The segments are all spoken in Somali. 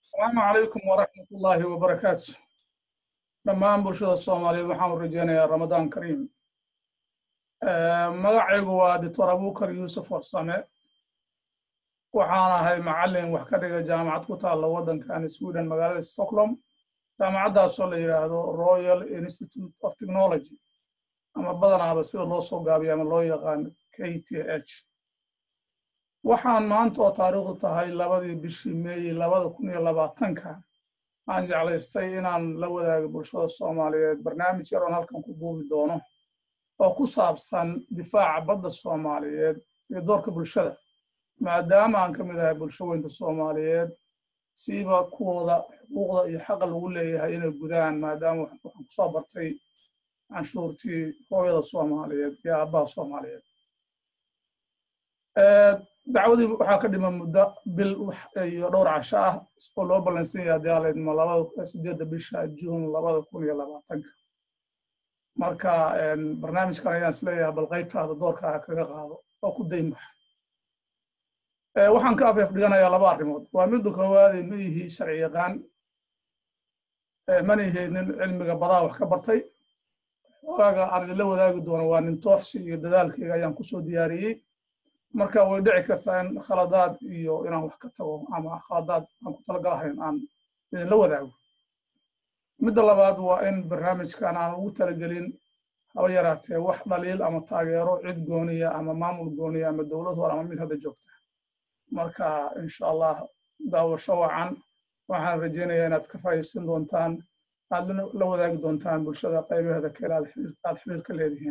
asalaamu calaykum waraxmat ullaahi wabarakaatu dhammaan bulshada soomaaliyeed waxaan u rajeynayaa ramadaan kariim magacaygu waa doctor abukar yuusuf warsame waxaan ahay macallin wax ka dhiga jaamacad ku taalla waddankan sweden magaalada stockholm jaamacaddaasoo la yidhaahdo royal institute of technology ama badanaaba sida loo soo gaabiya ama loo yaqaan k t h waxaan maanta oo taariikhdu tahay labadii bishii meeyi labada kun iyo labaatanka aan jeclaystay inaan la wadaago bulshada soomaaliyeed barnaamij yaroon halkan ku duubi doono oo ku saabsan difaaca badda soomaaliyeed iyo doorka bulshada maadaama aan ka mid ahay bulsho weynta soomaaliyeed siiba kuwooda xuquuqda iyo xaqa lagu leeyahay inay gudaan maadaama waxaan kusoo bartay canshuurtii hooyada soomaaliyeed iyo aabbaha soomaaliyeed dacwadii waxaa ka dhima muddo bil iyo dhowr casho ah oo loo ballansan yahay haddii alaydmo labada sideedda bisha juun labada kun iyo labaatanka marka barnaamijkan ayaan isleeyahay bal qaybtaada doorkaaha kaga qaado oo ku daynbax waxaan ka afeef dhiganayaa laba arrimood waa midda koowaade ma yihi sharci yaqaan mana yihi nin cilmiga badaa wax ka bartay xogaaga aan idinla wadaagi doono waa nin tooxsi iyo dadaalkayga ayaan kusoo diyaariyey marka way dhici kartaa in khaladaad iyo inaan wax ka tago ama khaladaad aan ku talagalahayn aan idinla wadaago midda labaad waa in barnaamijkan aan ugu talagelin haba yaraatee wax dhaliil ama taageero cid gooniya ama maamul gooniya ama dowlad hor ama mid hadda joogta marka insha allah daawasho wacan waxaan rajeynayaa inaad ka faa'iidaysan doontaan aad la wadaagi doontaan bulshada qaybaheeda kale aad xiriir ka leedihiin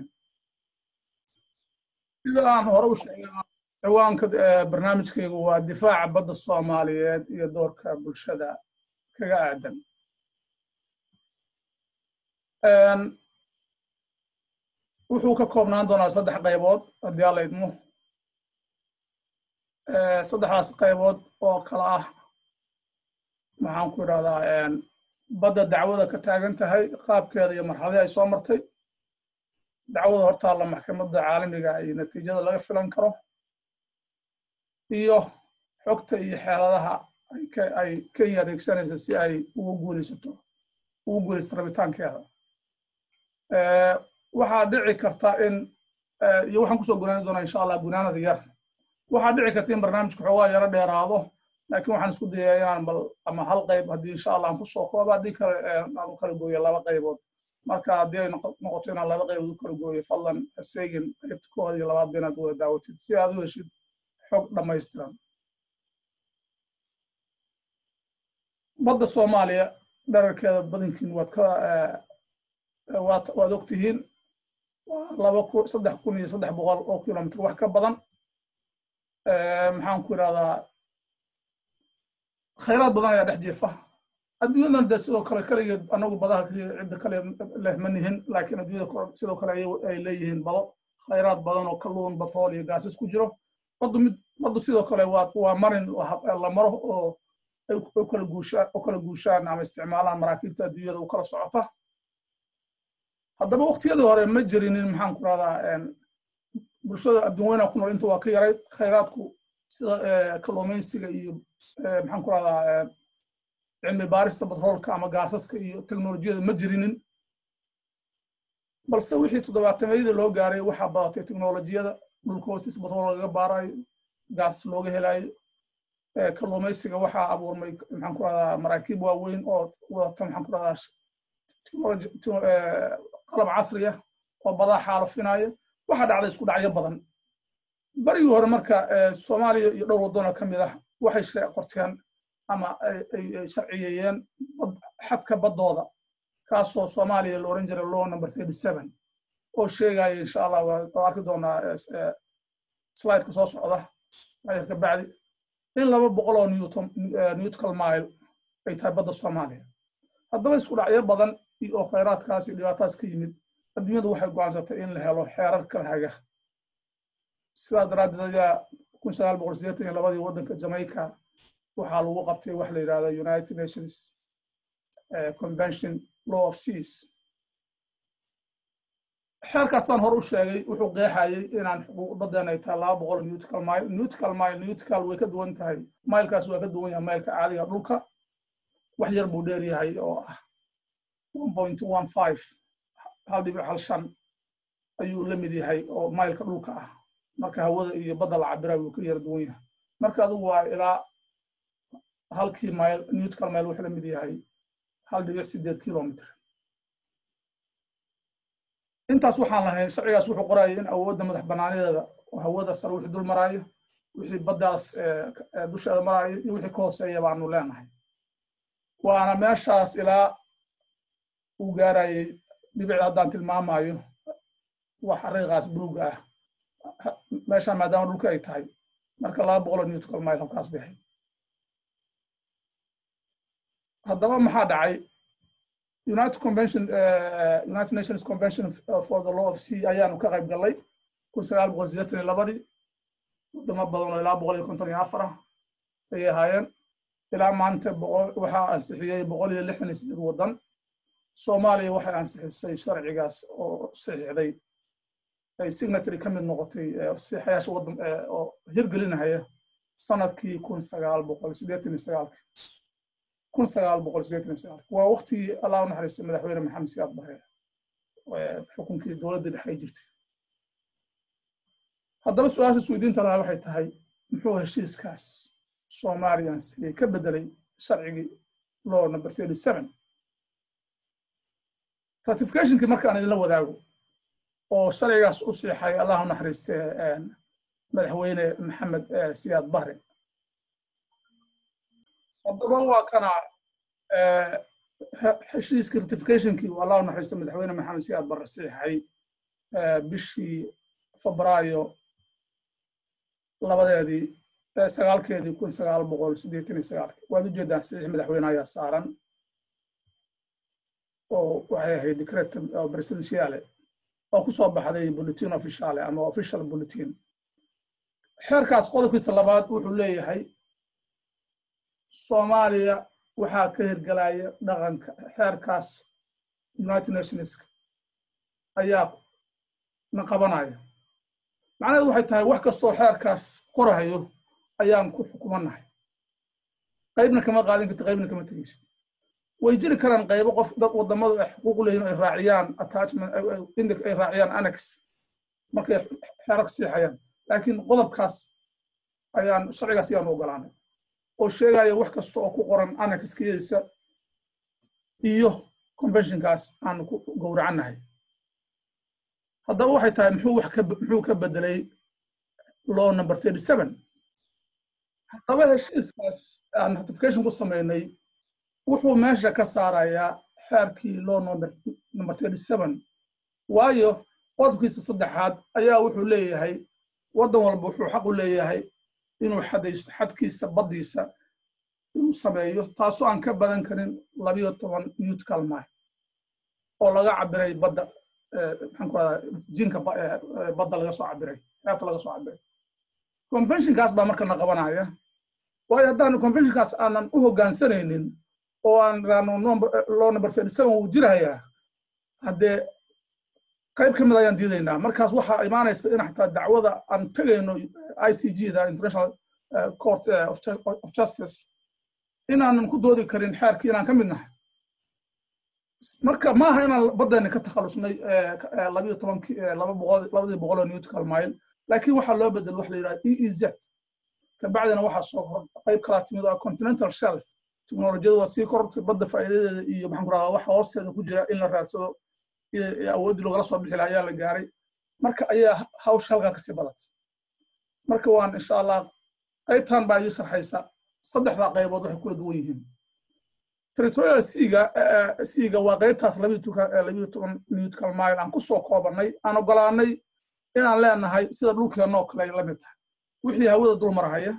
sida aan hore u sheegay ciwaanka barnaamijkaygu waa difaaca badda soomaaliyeed iyo doorka bulshada kaga aadan wuxuu ka koobnaan doonaa saddex qaybood haddii alla idmo saddexdaas qaybood oo kala ah maxaan ku idhahdaa badda dacwada ka taagan tahay qaabkeeda iyo marxaladii ay soo martay dacwada hortaalla maxkamadda caalamiga iyo natiijada laga filan karo iyo xogta iyo xeeladaha ay kenya adeegsanaysa si ay ugu guulaysato ugu guulaysato rabitaankeeda waxaa dhici karta in iyo waxaan kusoo gunaani doonaa insha allah gunaanada yar waxaa dhici karta in barnaamijku xoogaa yaro dheeraado laakiin waxaan isku dayaa inaan bal ama hal qayb haddii insha allah aan kusoo kooba haddii kale aan u kala gooyo laba qaybood marka haddii ay noqoto inaan laba qaybood u kala gooyo fadlan haseegin qaybta koowaad iyo labaad ba inaad wada daawatid si aad u heshid xog dhammaystiran badda soomaaliya dherarkeeda badankiin waad ka waad og tihiin waa laba kun saddex kun iyo saddex boqol oo kilomitr wax ka badan maxaan ku idhahdaa khayraad badan ayaa dhex jiifa adduunyadan de sidoo kale kaligeed anagu badaha kaliya cidda kale leh ma nihin laakiin adduunyada sidoo kale ay leeyihiin bado khayraad badan oo kalluun batrool iyo gaasas ku jiro baddu mid baddu sidoo kale waa waa marin la maro oo ay u kala guushaan u kala guushaan ama isticmaalaan maraakiibta adduunyada u kala socota haddaba waqtiyadii hore ma jirinin maxaan ku rahdaa bulshada adduun weyna ku nool inta waa ka yarayd khayraadku sida kalluumaysiga iyo maxaan ku rahdaa cilmi baarista batroolka ama gaasaska iyo teknolojiyada ma jirinin balse wixii toddobaatameyadii loo gaaray waxaa badatay teknolojiyada dhulka hoostiisa batrool lagaga baarayo gaasas looga helayo kalluumaysiga waxaa abuurmay maxaan ku rahdaa maraakiib waaweyn oo wadata maxaan ku rahdaa qalab casriya oo badaa xaalafinaya waxaa dhacday isku dhacyo badan barigii hore marka soomaaliya iyo dhowr waddanoo ka mid ah waxay qorteen ama ay sharciyeeyeen xadka baddooda kaasoo soomaaliya la oran jiray law number thirty seven oo sheegaya insha allah waa arki doonaa slideka soo socda ayarka bacdi in laba boqol oo newton newtical mile ay tahay badda soomaaliya haddaba isku dhacyo badan oo khayraadkaas iyo dhibaataas ka yimid adduunyadu waxay go'aansatay in la helo xeerar kala haga sidaa daraaddeed ayaa kun sagaal boqol sideetan iyo labadii waddanka jamaica waxaa lagu qabtay wax la yidhahda united nations convention law of seas xeerkaasaan hor u sheegay wuxuu qeexayay inaan xuquuqdadeena ay tahay laba boqol newtical mile newtical mile newtical way ka duwan tahay milekaas waa ka duwan yahay mileka caadiga dhulka wax yar buu dheer yahay oo ah one point one five hal dhibic hal shan ayuu la mid yahay oo maylka dhulka ah marka hawada iyo badda la cabira wuu ka yara duwan yahay marka adigu waa ilaa halkii mayl newtkal mayl wuxuu la mid yahay hal dhibic sideed kilomitr intaas waxaan lahayn sharcigaas wuxuu qoraya in awoodda madax banaanadeeda oo hawada sare wixii dul maraayo wixii baddaas dusheeda maraayo iyo wixii ka hooseeya baanu leenahay waana meeshaas ilaa uu gaarayay dhibicda haddaan tilmaamayo wax xariiqaas buluuga ah meeshaan maadaama dhulka ay tahay marka laba boqol oo newtkal mile halkaas baxay haddaba maxaa dhacay united convention united nations convention for the law of sea ayaanu ka qayb gallay kun sagaal boqol sideetan iyo labadii wadamo badan oo ilaa boqol iyo konton iyo afar ah ayay ahaayeen ilaa maanta boqol waxaa ansixiyey boqol iyo lixdan iyo sideed waddan soomaaliya waxay ansixisay sharcigaas oo saxiixday ay signatory ka mid noqotay saxiixayaasha waddan oo hirgelinahaya sanadkii kun sagaal boqol sideetan iyo sagaalki kun sagaal boqol sideetan iyo sagaalki waa waktigii allah u naxariistay madaxweyne maxamed siyaad bare xukunkii dowladda dhexe ay jirtay haddaba su-aasha isweydiinta lahaa waxay tahay muxuu heshiiskaas soomaaliya ansixiyey ka bedelay sharcigii law number thirty seven ratificationkii markaan idinla wadaago oo sharcigaas u siixay allah u naxariistay madaxweyne maxamed siyaad bare haddaba waa kana heshiiskii ratificationkii uu allah u naxariistay madaxweyne maxamed siyaad bare siixay bishii febraayo labadeedii sagaalkeedii kun sagaal boqol siddeetan iyo sagaalki waad ujeedaan saxiix madaxweyne ayaa saaran oo waxay ahayd decret presidentiale oo ku soo baxday bulletin officiale ama official bulletin xeerkaas qodobkiisa labaad wuxuu leeyahay soomaaliya waxaa ka hirgelaya dhaqanka xeerkaas united nations ayaa na qabanaya macnaheedu waxay tahay wax kastoo xeerkaas qorahayo ayaan ku xukumanahay qaybna kama qaadin karti qaybna kama tegeysid way jiri karaan qaybo qof dad wadamadu ay xuquuq leeyihin ay raaciyaan attachment ay raaciyaan annex markay xeerarka siixayaan laakiin qodobkaas ayaan sharcigaas ayaanu ogolaanay oo sheegaya wax kasta oo ku qoran annexkeediisa iyo conventionkaas aanu ku gowracannahay haddaba waxay tahay muxuu wax ka muxuu ka bedelay law number thirty seven haddaba heshiiskaas aan ratification ku samaynay wuxuu meesha ka saarayaa xeerkii law number number thirty seven waayo qodobkiisa saddexaad ayaa wuxuu leeyahay waddan walba wuxuu xaq u leeyahay inuu xadaysto xadkiisa baddiisa inuu sameeyo taasoo aan ka badan karin labiyo toban newtkal mile oo laga cabiray badda maxaan ku radaa jinka badda laga soo cabiray xeebta laga soo cabiray conventionkaas baa marka na qabanaya waayo haddaanu conventionkaas aanan u hoggaansanaynin oo aan raano law number thirty seven wuu jirahayaa haddee qayb ka mid ayaan diidaynaa markaas waxaa imaanaysa in xataa dacwada aan tegayno i c g da international court of justice inaanan ku doodi karin xeerkii inaan ka mid nahay marka maaha inaan baddayna ka takhalusnay labiyo tobankii laba boqol labadii boqol oo newtkal mile laakiin waxaa loo bedel wax la yidhaha e e z kabacdina waxaa soo kor qayb kalaa timid oo continental shelf teknolojiyada waa sii korortay badda faa'iidadeeda iyo maxaan ku rahdaa waxa hoosteeda ku jira in la raadsado iyo awooddii logala soo bixi lahaa ayaa la gaaray marka ayaa hawsha halkaa kasii badatay marka waan insha allah qaybtan baa ii sharxaysa saddexdaa qaybood waxay kula duwan yihiin territorial seaga seaga waa qaybtaas labiyo toban newtkal mile aan ku soo koobannay aan ogolaanay inaan leenahay sida dhulkeennoo kale ay la mid tahay wixii hawada dul marahaya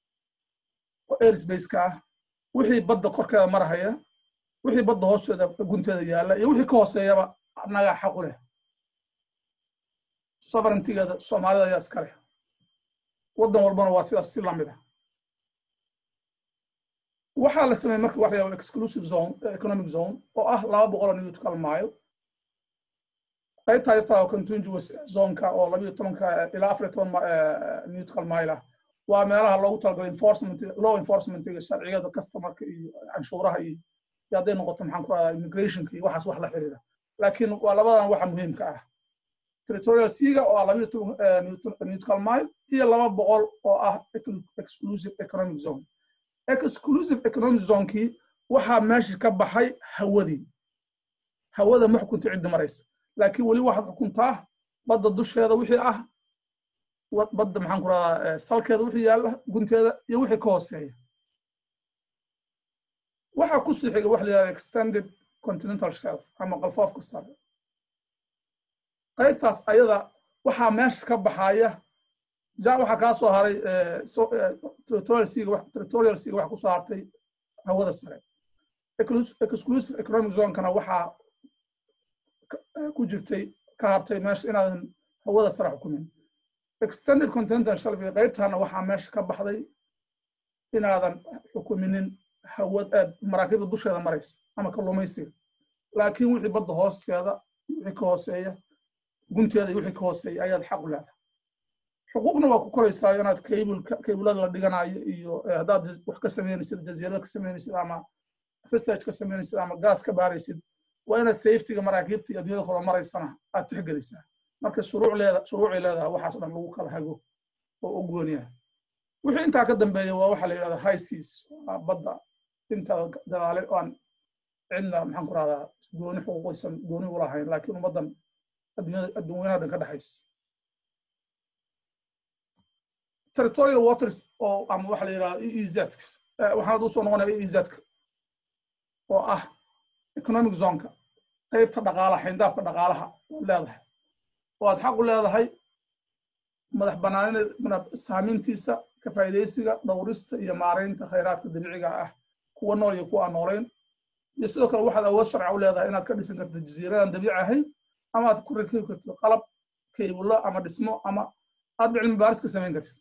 oo airsbaceka ah wixii badda korkeeda marahaya wixii badda hoosteeda gunteeda yaalla iyo wixii ka hooseeyaba annagaa xaq u leh sovereigntigeeda soomaalida ayaa iska leh waddan walbana waa sidaas si lamid ah waxaa la sameeyey marka waxa la exclusive zone economic zone oo ah laba boqol oo newtkal mile qaybtaa yartaa oo contiguous zoneka oo labiyo tobanka ilaa afar iyo toban newtkal mile ah waa meelaha loogu talagalay enforcement law enforcementiga sharciyada customerka iyo canshuuraha iyo iyo hadday noqoto maxaan ku rahdaa immigrationka iyo waxaas wax la xiriira laakiin waa labadan waxa muhiimka ah territorial seaga oo ah labayo toban neutral mile iyo laba boqol oo ah exclusive economic zone exclusive economic zonekii waxaa meesha ka baxay hawadii hawada ma xukunta ciddi maraysa laakiin weli waxaad xukuntaa badda dusheeda wixii ah badda maxaan ku rahdaa salkeeda wixii yaalla gunteeda iyo wixii ka hooseeya waxaa ku sii xiga waxa la yidhahda extended continental shelf ama qalfoofka sare qaybtaas ayada waxaa meesha ka baxaya ja waxaa kaa soo haray territorial seaga territorial seaga waxaa kusoo hartay hawada sare exclusive economic zonekana waxaa ku jirtay ka hartay meesha inaadan hawada sare xukumin extended continental shelf qaybtaana waxaa meesha ka baxday inaadan xukuminin hawad maraakiibda dusheeda maraysa ama kalluumaysiga laakiin wixii badda hoosteeda wixii ka hooseeya gunteeda iyo wixii ka hooseeya ayaad xaq u leedahay xuquuqna waa ku koraysaa inaad kaybulka kaybulada la dhiganayo iyo haddaad wax ka samaynaysid jaziirada ka samaynaysid ama research ka samaynaysid ama gaas ka baaraysid waa inaad safetyga maraakiibta iyo adduunyada kula maraysana aad tixgelisaa marka shuruuc leeda shuruucay leedahay waxaas dhan lagu kala hago oo u gooniya wixii intaa ka dambeeya waa waxa la yidhahda high seas waa badda inta dagaale aan cidna maxaan ku rahdaa gooni xuquuqaysan gooni u lahayn laakiin ummaddan adduunyada dhan ka dhexaysa territorial waters oo ama waxa la yidhahda e e z waxaan usoo noqonaya e e z-ka oo ah economic zoneka qaybta dhaqaalaha xayndaabka dhaqaalaha waad leedahay oo aad xaq u leedahay madax banaanina saamintiisa ka faa'iidaysiga dhowrista iyo maaraynta khayraadka dabiiciga ah kuwa nool iyo kuwa aan noolayn iyo sidoo kale waxaad awood sharca u leedahay inaad ka dhisan karto jasiiradan dabiici ahayn ama aad ku rakibi karto qalab kaybulo ama dhismo ama aad cilmi baaris ka samayn kartid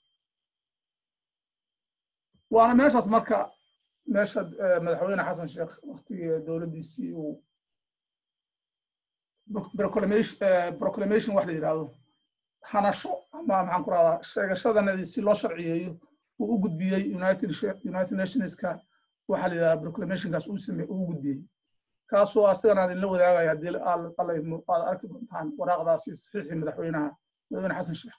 waana meeshaas marka meesha madaxweyne xasan sheekh waktigii dowladdiisii uu proclamation wax la yidhaahdo hanasho ama maxaan ku rahdaa sheegashadanadii si loo sharciyeeyo uu u gudbiyey united nationska waxa la yidhahda proclamationkaas uu same uu gudbiyey kaasoo asagana idinla wadaagaya haddii aad arki doontaan waraaqdaasi saxiixii madaxweynaha madaxweyne xasan sheekh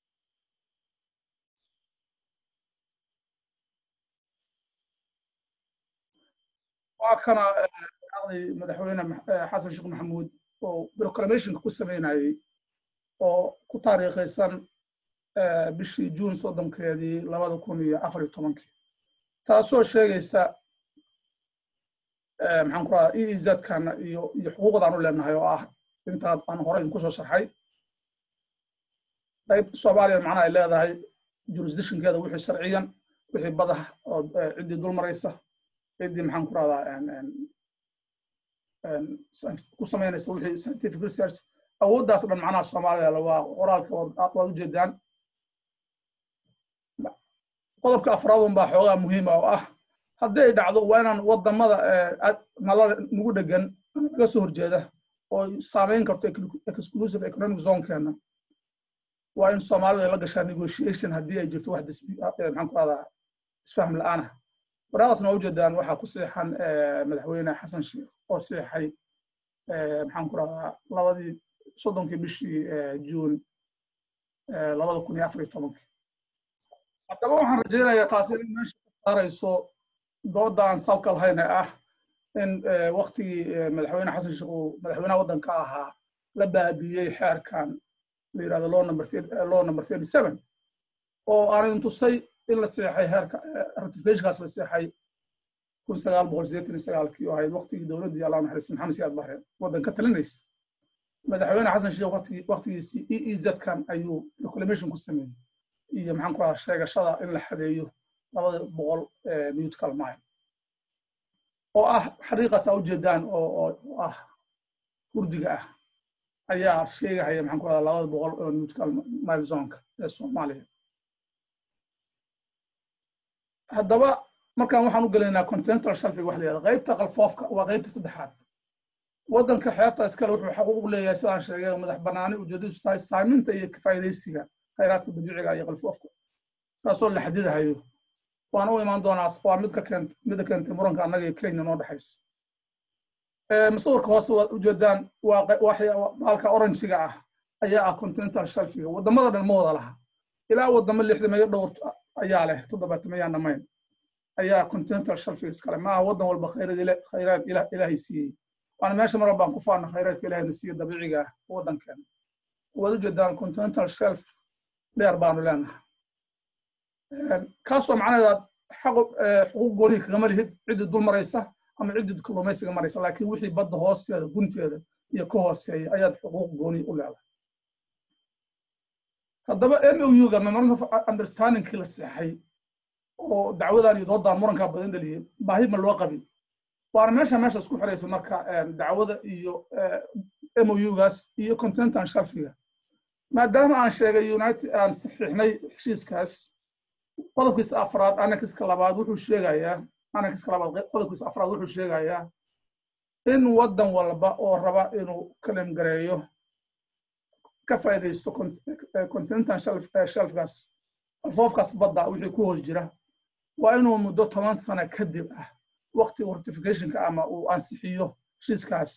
waa kana waraaqdii madaxweyne xasan sheekh maxamuud oo proclamationka ku sameynayey oo ku taariikhaysan bishii juun soddonkeedii labada kun iyo afar iyo tobankii taasoo sheegaysa maxaan ku radaa e e z-kana iyo iyo xuquuqdaan u leenahay oo ah intaad aan hore idinku soo sharxay qayb soomaaliya macnaha ay leedahay jurisdictionkeeda wixii sharciyan wixii badah oo ciddii dul maraysa ciddii maxaan ku radaa ku samaynaysa wixii scientific research awooddaas dhan macnaha soomaaliya waa qoraalka waad ujeedaan qodobka afraadun baa xoogaa muhiima oo ah haddii ay dhacdo waa inaan wadamada nalada nagu dhegan naga soo horjeeda oo saamayn karto exclusive economic zonekeena waa in soomaalidu ay la gashaa negotiation haddii ay jirto wax maxaan ku rahdaa isfahm la-aanah waraaqdaasna waa ujeedaan waxaa ku seexan madaxweyne xasan sheekh oo seexay maxaan ku rahdaa labadii soddonkii bishii juun labada kun iyo afar iyo tobankii haddaba waxaan rajaynayaa taasi inay meesha ka saarayso dooda aan salka lahayna ah in waktigii madaxweyne xasan sheekh uu madaxweynaha waddanka ahaa la baabiiyey xeerkan la yidhahdo law number law number thirty seven oo aanidin tusay in la seexay heerka ratificationkaas la seexay kun sagaal boqol sideetan iyo sagaalkii oo ahayd waktigii dowladdii allah naxariis maxamed siyaad bahre waddan ka talinaysa madaxweyne xasan sheekh waktigiisii e e z-kan ayuu proclamation ku sameeyey iyo maxaan ku rahaa sheegashada in la xadeeyo labada boqol newtkal mile oo ah xariiqaas aa ujeedaan oo ah hurdiga ah ayaa sheegahaya maxaan ku rahaa labada boqol oo newtkal mile zonka ee soomaaliya haddaba markaan waxaan u gelaynaa continental shelfig wax la yihahda qaybta qalfoofka waa qaybta saddexaad waddanka xeebta iskale wuxuu xaquuq leeyahay sidaan sheegay madax banaani ujeedadiisu tahay saaminta iyo kafaa'idaysiga khayraadka dabiiciga iyo qalfoofka taasoo la xadidahayo waan u imaan doonaa waa mid ka keent midda keentay muranka annaga iyo kenya noo dhexaysa musawirka hoose waad ujeedaan waa baalka oranjiga ah ayaa ah continental shelfiga waddamada dhan ma wada laha ilaa waddamo lixdameeyo dhowr ayaa leh toddobaatamayaan dhammayn ayaa continental shelfiga iskale maaha waddan walba khayraad ilaahay siiyey waana meesha mar baan ku faana khayraadka ilaahayna siiye dabiiciga ah waddankeena waad ujeedaan continental shelf dheer baanu leenahay kaasoo macnaheeda xuquuq goonihi kagama lihid ciddii dul maraysa ama ciddii kalluumaysiga maraysa laakiin wixii badda hoosteeda gunteeda iyo ka hooseeya ayaad xuquuq gooni u leedahay haddaba mouga memorandum of understandingkii la seexay oo dacwadan iyo doodan murankaa badan dhaliyey baahi ma loo qabin waana meesha meesha isku xiraysa marka dacwada iyo mougaas iyo continental shelfiga maadaama aan sheegay united aan saxiixnay heshiiskaas qodobkiisa afraad anakiska labaad wuxuu sheegayaa anakiska labaad qodobkiisa afraad wuxuu sheegayaa in waddan walba oo raba inuu kalim gareeyo ka faa'iidaysto continental shelfkaas alfoofkaas badda wixii ku hoos jira waa inuu muddo toban sano kadib ah waqtiga ratificationka ama uu ansixiyo heshiiskaas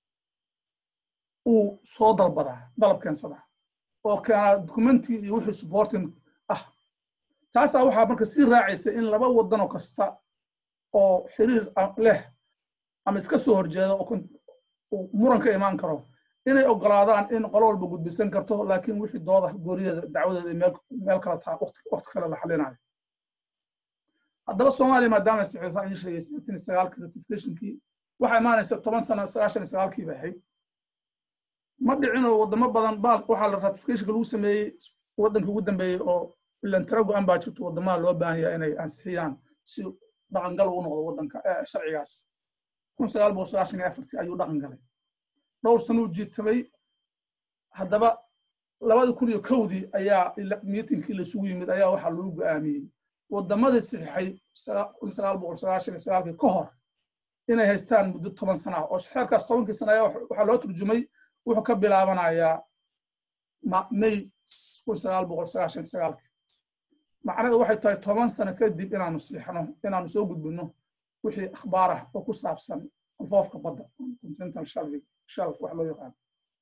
uu soo dalbadaa dalab keensadaa oo keenaa documentii iyo wixii supporting ah taasaa waxaa marka sii raacaysa in laba waddanoo kasta oo xiriir leh ama iska soo horjeeda oo muran ka imaan karo inay ogolaadaan in qolo walba gudbisan karto laakiin wixii dooda goorideeda dacwadeeda meel kala taa waqti kale la xalinayo haddaba soomaaliya maadaama saxiixsan idin sheegay sideetan iyo sagaalkii ratificationkii waxaa imaanaysa toban sano sagaashan iyo sagaalkii bay ahayd ma dhicinoo waddamo badan baal waxaa la ratificationka lagu sameeyey waddankii ugu dambeeyey oo ilantara go-an baa jirto waddamada loo baahan yahay inay ansixiyaan si dhaqangal ugu noqdo waddanka sharcigaas kun sagaal boqol sagaashan iyo afartii ayuu dhaqan galay dhowr sanuu jiitamay haddaba labada kun iyo kowdii ayaa miitinkii laisugu yimid ayaa waxaa lagu go'aamiyey waddamadii saxiixay kun sagaal boqol sagaashan iyo sagaalkii ka hor inay haystaan muddo toban sana ah oo xeerkaas tobankii sana ayaa waxaa loo turjumay wuxuu ka bilaabanayaa may kun sagaal boqol sagaashan iyo sagaalkii macnaheedu waxay tahay toban sano kadib inaanu siixno inaanu soo gudbino wixii akhbaar ah oo ku saabsan alfoofka badda continental shelf wax loo yaqaano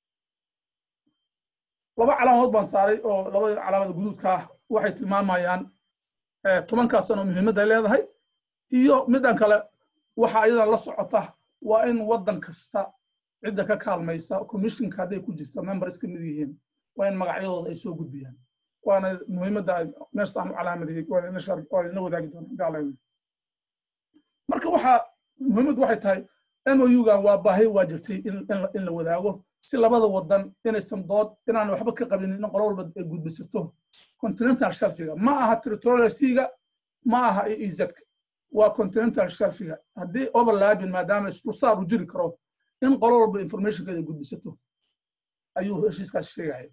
laba calaamadood baan saaray oo labada calaamada guduudka ah waxay tilmaamayaan tobankaas sano muhiimadda ay leedahay iyo middan kale waxa iyadan la socota waa in waddan kasta cidda ka kaalmaysa commissionka hadday ku jirto members ka mid yihiin waa in magacyadooda ay soo gudbiyaan waana muhiimadda meeshaan u calaamadiyey waa idinla wadaagi doonaa gaalayno marka waxaa muhiimaddu waxay tahay mougan waa baahi waa jirtay in la wadaago si labada waddan inaysan dood inaan waxba ka qabin in qolo walba ay gudbisato continental shelfiga ma aha territorial seaga ma aha eezka waa continental shelfiga haddii overlapping maadaama isdulsaar u jiri karo in qolo walba informationkeeda gudbisato ayuu heshiiskaas sheegaya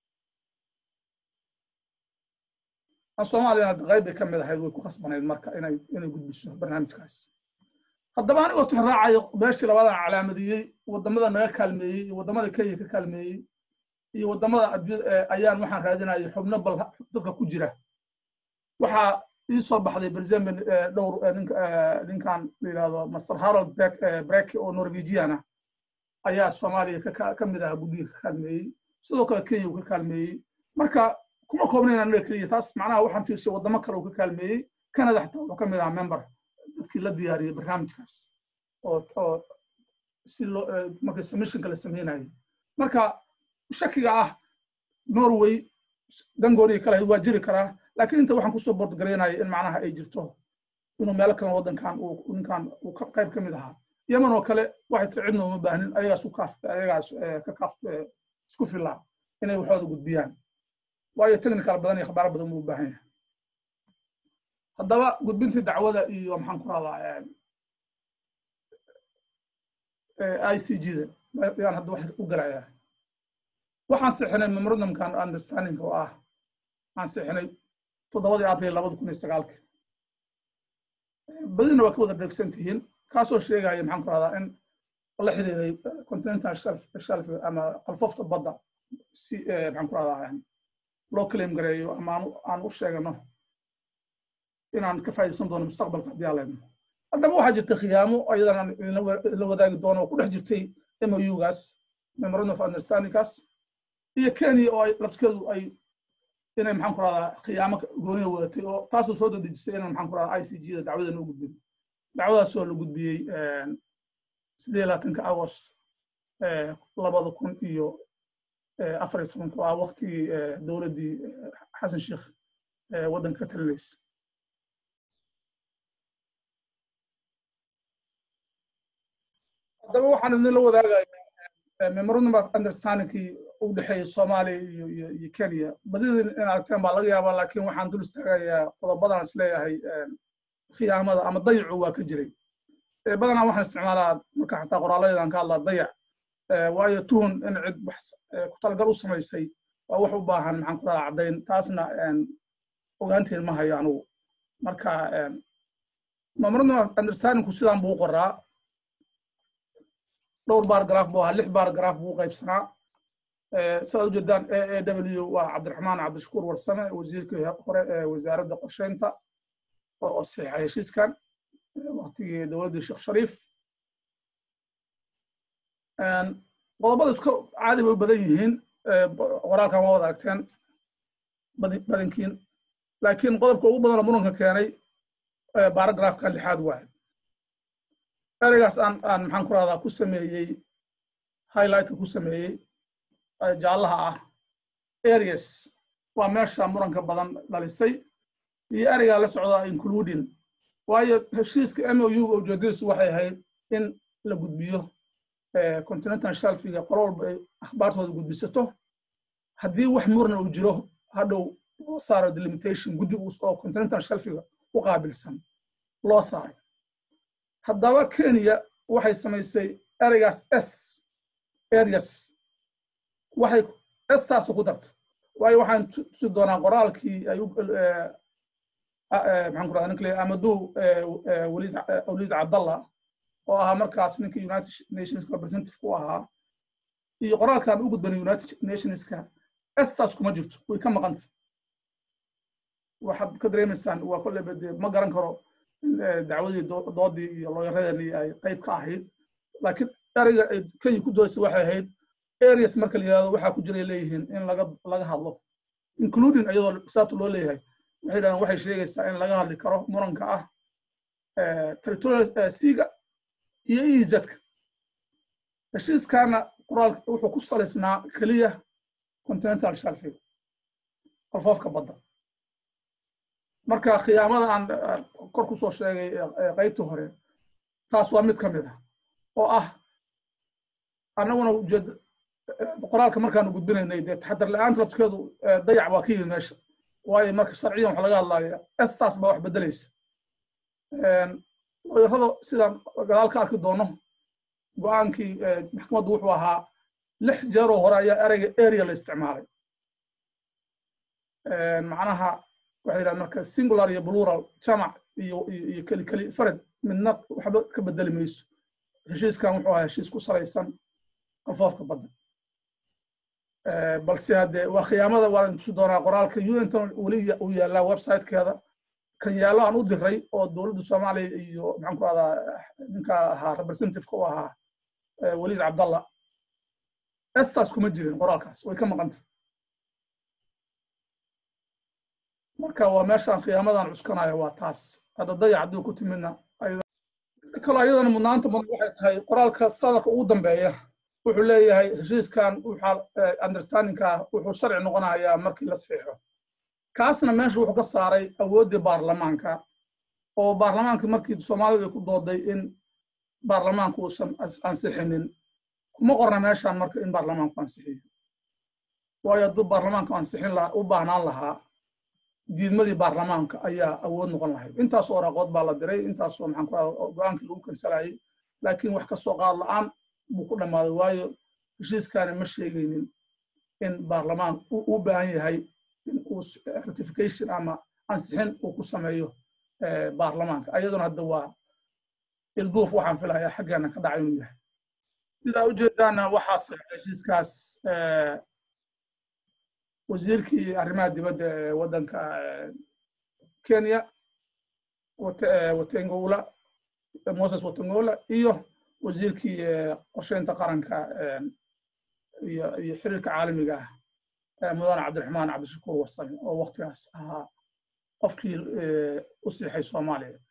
soomaaliyana qayb bay ka mid ahayd way ku khasbanayd marka inay inay gudbiso barnaamijkaas haddaba anigoo tixraacayo meeshii labadan calaamadiyey waddamada naga kaalmeeyey iyo waddamada kenya ka kaalmeeyey iyo waddamada ayaan waxaan raadinayay xubno bal dadka ku jira waxaa ii soo baxday berzembe dhowr ninkan la yidhahdo master harold brek oo norwegian ah ayaa soomaaliya ka mid aha guddiga ka kaalmeeyey sidoo kale kenya uu ka kaalmeeyey marka kuma koobnayna anaga keliya taas macnaha waxaan fiirshay waddamo kale uu ka kaalmeeyey canada xataa wuxuu ka mid ahaa member dadkii la diyaariyey barnaamijkaas oo si loo marka submissionka la sameynayay marka shakiga ah norway dangooniga kale waa jiri karaa laakiin inta waxaan kusoo bordgaraynaya in macnaha ay jirto inuu meelo kale waddankan uu ninkan uu qayb ka mid ahaa yemen oo kale waxay tiri cidna uma baahnin ayagaas u kaaf ayagaas ka kaaf isku filaa inay waxooda gudbiyaan waayo technical badan iyo khabaaro badan buu u baahan yahay haddaba gudbintii dacwada iyo maxaan ku radaa i c g da yaan hadda wax u galayaa waxaan sixinay memorandumkan understanding oo ah aan sixinay toddobadii abril labada kun iyo sagaalki badina waa ka wada dheegsan tihiin kaasoo sheegaya maxaan ku radaa in la xiriiray continental shelf shelf ama qalfofta badda si maxaan ku radaa loo claim gareeyo ama aan u sheegano inaan ka faa'iidaysan doono mustaqbalka haddii aan leedno haddaba waxaa jirta khiyaamo ayadana la wadaagi doono oo ku dhex jirtay mougaas memorandum of understandingkaas iyo kenya oo ay lafskeedu ay inay maxaan ku rahdaa khiyaamo gooniya wadatay oo taasoo soo dadejisay inaan maxaan ku rahdaa i c g da dacwada noo gudbin dacwadaasoo la gudbiyey sidee labaatanka agost labada kun iyo afar iyo tobanku ah waktigii dowladdii xasan sheekh waddanka ka talinaysa haddaba waxaan idinla wadaagayaa memorandum of understandingkii u dhexeeyey soomaaliya iyo iyo iyo kenya badidii in aragteen baa laga yaabaa laakiin waxaan dul istaagayaa qodobadan is leeyahay khiyaamada ama dayacu waa ka jiray badanaa waxaan isticmaalaa marka xataa qoraalladeedan ka hadlaa dayac waayo tuhun in cid wax ku talagal u samaysay waa wax u baahan maxaan ku radaa caddayn taasna ogaanteed ma hayo anugu marka memorandum of understandingku sidaan buu qoraa dhowr baargaraaf buu ahaa lix baargaraaf buu qaybsanaa sidaad ujeedaan a a w waa cabdiraxmaan cabdishakuur warsame wasiirkii hore ee wasaaradda qorsheynta oo saxiixa heshiiskan waktigii dowladdii sheekh shariif qodobada isku caadi bay u badan yihiin qoraalkan waa wada aragteen badankiin laakiin qodobka ugu badanoo muranka keenay baaragraafkan lixaad waaye ereygaas aan aan maxaan ku rahdaa ku sameeyey highlightka ku sameeyey jaallaha ah areas waa meesha muranka badan dhalisay iyo ereygaa la socdaa including waayo heshiiska mou ujeedadiisu waxay ahayd in la gudbiyo continental shelfiga qolo walba ay akhbaartooda gudbisato haddii wax murna uu jiro hadhow loo saaro delimitation guddi oo continental shelfiga u qaabilsan loo saaro haddaba kenya waxay samaysay ereygaas s areas waxay estaas ku dartay waayo waxaan tusi doonaa qoraalkii ay maxaan ku rahdaa ninka le amadou waliid waliid cabdallah oo ahaa markaas ninka united nations representative ku ahaa iyo qoraalkan u gudbanay united nationska estaas kuma jirto way ka maqanta waxaad ka dareemaysaan waa kolleyba dee ma garan karo in dacwadii doodii iyo looyaradeenii ay qayb ka ahayd laakiin ereyga ay kenya ku doodaysa waxay ahayd areas marka la yidhahdo waxaa ku jiray leeyihiin in laga laga hadlo including iyadoo saabta loo leeyahay waxay yidhahdeen waxay sheegaysaa in laga hadli karo muranka ah territorial siga iyo ezka heshiiskaana qoraal wuxuu ku salaysnaa keliya continental shelfiga qalfoofka badda marka khiyaamada aan kor ku soo sheegay qaybtii hore taas waa mid ka mid ah oo ah annaguna ujeed qoraalka markaanu gudbinaynay dee taxadar la-aanta lafskeedu dayac waa ka yimid meesha waayo marka sharciyan waxa laga hadlaya estaas baa wax bedelaysa looyarada sidaan gadaal ka arki doono go-aankii maxkamaddu wuxuu ahaa lix jeeroo hore ayaa ereyga area la isticmaalay macnaha waxay yidhahdeen marka singular iyo plural jamac iyo iyo keli keli farid midna waxba ka bedeli mayso heshiiskan wuxuu ahaa heshiis ku salaysan qalfoofka badda balse hadde waa khiyaamada waan tusi doonaa qoraalka unton weli uu yaallaa websitekeeda kan yaallo aan u diray oo dowladda soomaaliya iyo maxaan ku rahdaa ninka ahaa representativeka u ahaa waliid cabdallah estaas kuma jirin qoraalkaas way ka maqanta marka waa meeshaan khiyaamadan cuskanayo waa taas hadda dayac hadduu ku timidna kaloo ayadana mudnaanta mudan waxay tahay qoraalka sadarka ugu dambeeya wuxuu leeyahay heshiiskan understandingka wuxuu sharci noqonayaa markii la saxiixo kaasna meesha wuxuu ka saaray awooddii baarlamaanka oo baarlamaanka markii soomaalidu ay ku dooday in baarlamaanku uusan ansixinin kuma qorna meeshaan marka in baarlamaanku ansixiyo waayo hadduu baarlamaanku ansixin lahaa u baahnaan lahaa diidmadii baarlamaanka ayaa awood noqon lahayd intaasoo waraaqood baa la diray intaasoo maxaan ku rahda go-aankii lagu kansalayay laakiin wax ka soo qaad la-aan buu ku dhammaaday waayo heshiiskaani ma sheegaynin in baarlamaan u baahan yahay in uu ratification ama ansixin uu ku sameeyo baarlamaanka ayaduna hadda waa ilduuf waxaan filayaa xaggeena ka dhacay inuu yahay sidaa ujeedaana waxaas heshiiskaas wasiirkii arrimaha dibadda ee waddanka kenya watengowla moses watangola iyo wasiirkii qorsheynta qaranka iyo iyo xiriirka caalamiga ah mudane cabdiraxmaan cabdishakuur warsame oo waktigaas ahaa qofkii u siixay soomaaliya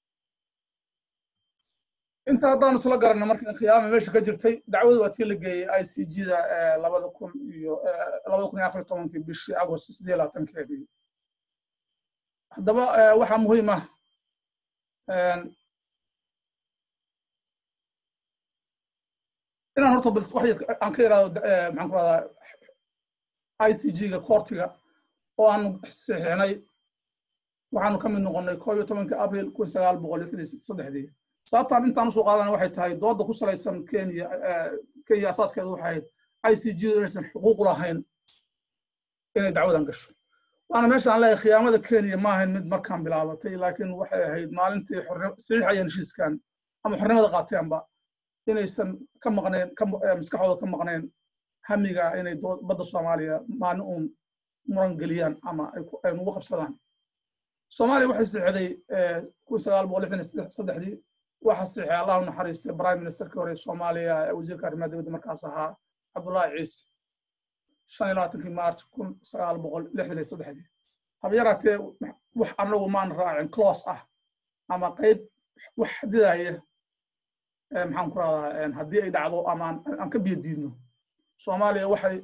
inta haddaan isla garanno marka khiyaama meesha ka jirtay dacwadu waa tii la geeyey i c g da labada kun iyo labada kun iyo afar tobankii bishii agost siddeed iyo labaatankeedii haddaba waxaa muhiim ah inaan horta bal wax aan ka yidhahdo maxaan ku rahdaa i c g ga koortiga oo aanu saxiixnay waxaanu ka mid noqonnay koob iyo tobankii abril kun sagaal boqol lixdan iyo saddexdii sababtaan intaan usoo qaadana waxay tahay dooda ku salaysan kenya kenya asaaskeedu waxay ahayd i c g inaysan xuquuq lahayn inay dacwadan gasho waana meesha aan leeyahay khiyaamada kenya ma ahayn mid markaan bilaabatay laakiin waxay ahayd maalintii saxiixayeen heshiiskan ama xornimada qaateenba inaysan ka maqnayn maskaxdooda ka maqnayn hamiga inay badda soomaaliya maalin uun muran geliyaan ama ay nugu qabsadaan soomaaliya waxay saxday kun sagaal boqol lixdan iyo saddexdii waxa saxay allahu naxariistay prime ministerkii hore soomaaliya wasiirka arrimaha dibadda markaas ahaa cabdullaahi ciise shan iyo labaatankii march kun sagaal boqol lixdan iyo saddexdii haba yaraatee wax anagu maan raacin close ah ama qayb wax xadidaya maxaan ku rahdaa haddii ay dhacdo ama aan ka biyo diidno soomaaliya waxay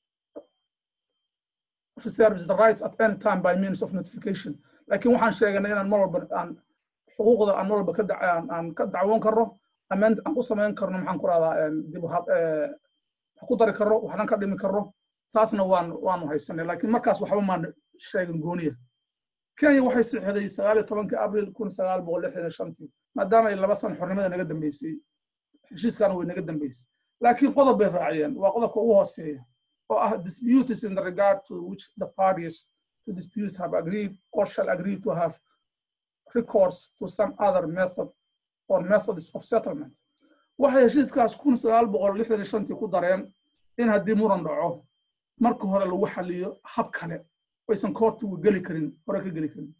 reserves the rights at any time by means of notification laakiin waxaan sheeganay inaan mar walba aan xuquuqda aan mar walba ka aan ka dacwoon karno ameen aan ku samayn karno maxaan ku rahdaa dib wax ku dari karno waxnan ka dhimi karno taasna waan waanu haysanay laakiin markaas waxba maan sheegin gooniya kenya waxay sixday sagaal iyo tobankii abril kun sagaal boqol lixdan iyo shantii maadaama ay laba san xornimada naga dambeysay heshiiskaana way naga dambeysay laakiin qodob bay raaciyeen waa qodobka ugu hooseeya oo ah disputes in the regard to which the parties to dispute have agreed or shall agree to have recourse to some other method or methods of settlement waxay heshiiskaas kun sagaal boqol lixdan iyo shantii ku dareen in haddii muran dhaco marka hore lagu xaliyo hab kale aysan koortigu geli karin hore ka geli karin